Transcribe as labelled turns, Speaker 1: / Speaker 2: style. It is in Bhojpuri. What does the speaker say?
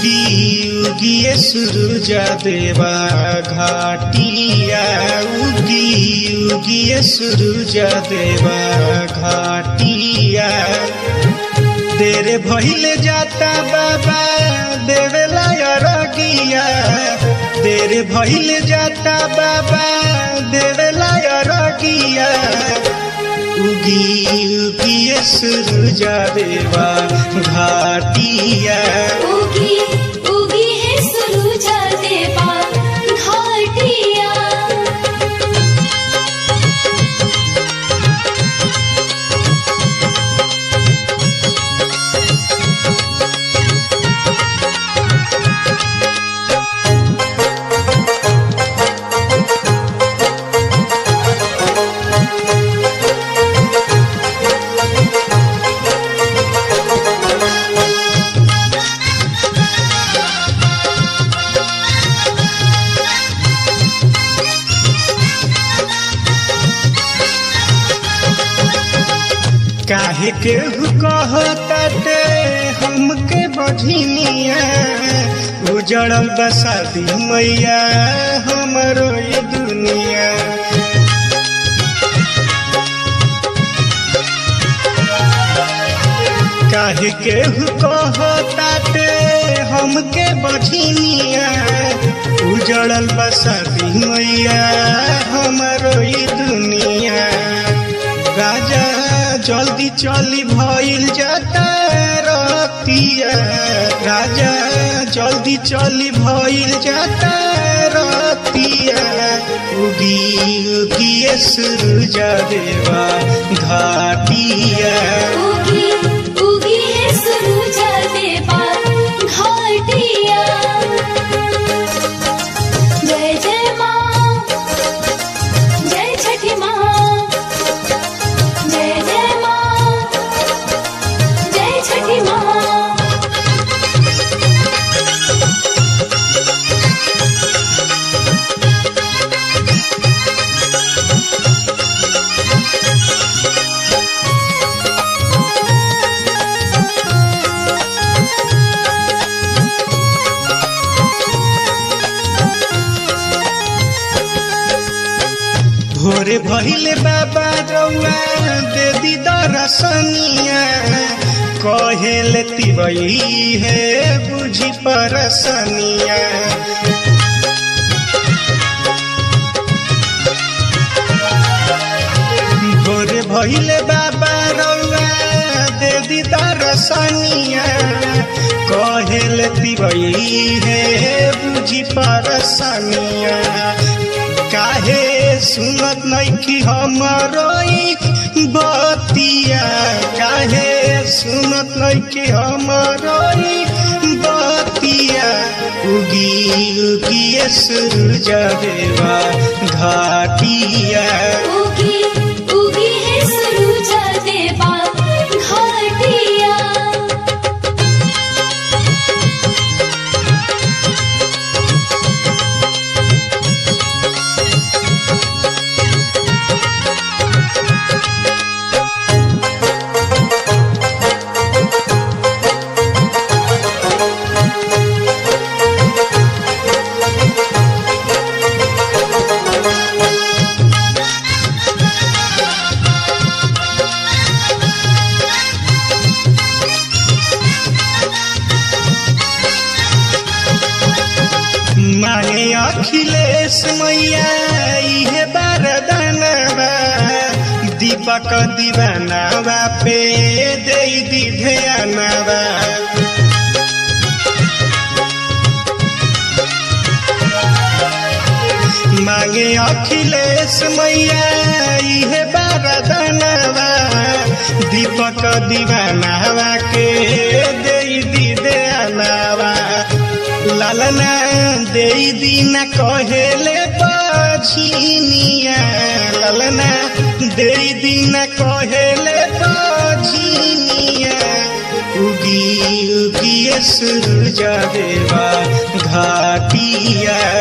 Speaker 1: उगी उगिए सूरज देवा घाटिया उगी उगिए सूरज देवा घाटिया तेरे भइले जाता बाबा देवेला रगिया तेरे भइले जाता बाबा देवेला रगिया उगी उगिए सूरज देवा घाटिया
Speaker 2: उगी उगी है सुरुज देवा घाटिया
Speaker 1: काहे के कहते हमके बझिनिया उजड़ल बसादी मैया हमरो ये दुनिया काहे के कहते हमके बझिनिया उजड़ल बसादी मैया हमरो ये दुनिया राजा जल्दी चली भइल जाता रतिया राजा जल्दी चली भइल जाता रतिया उगी उगिए सूरज देवा घाटिया
Speaker 2: उगी उगी है सुरुज देवा घाटिया जय जय माँ जय छठी माँ जय जय माँ जय छठी माँ
Speaker 1: भोरे भइले बाबा रौआ दे दी दरसनिया कहेले तिबई है बुझी परसनिया भोरे भइले बाबा रौआ दे दी दरसनिया कहेले तिबई है बुझी परसनिया काहे सुनत नइखी हमरो ई बतिया काहे सुनत नइखी हमरो ई बतिया उगी उगिए सूरज देवा घाटिया
Speaker 2: उगी उगी है सुरुज देवा घाटिया
Speaker 1: मांगे अखिलेश मैया इहे बारदानवा दीपक दीवानावा पे दे दी ध्यानवा मांगे अखिलेश मैया इहे बारदानवा दीपक दीवानावा के दे दी ध्यानवा लालना दे दीना कहेले बझिनिया लालना दे दीना कहेले बझिनिया उगी उगिए सूरज देवा घाटिया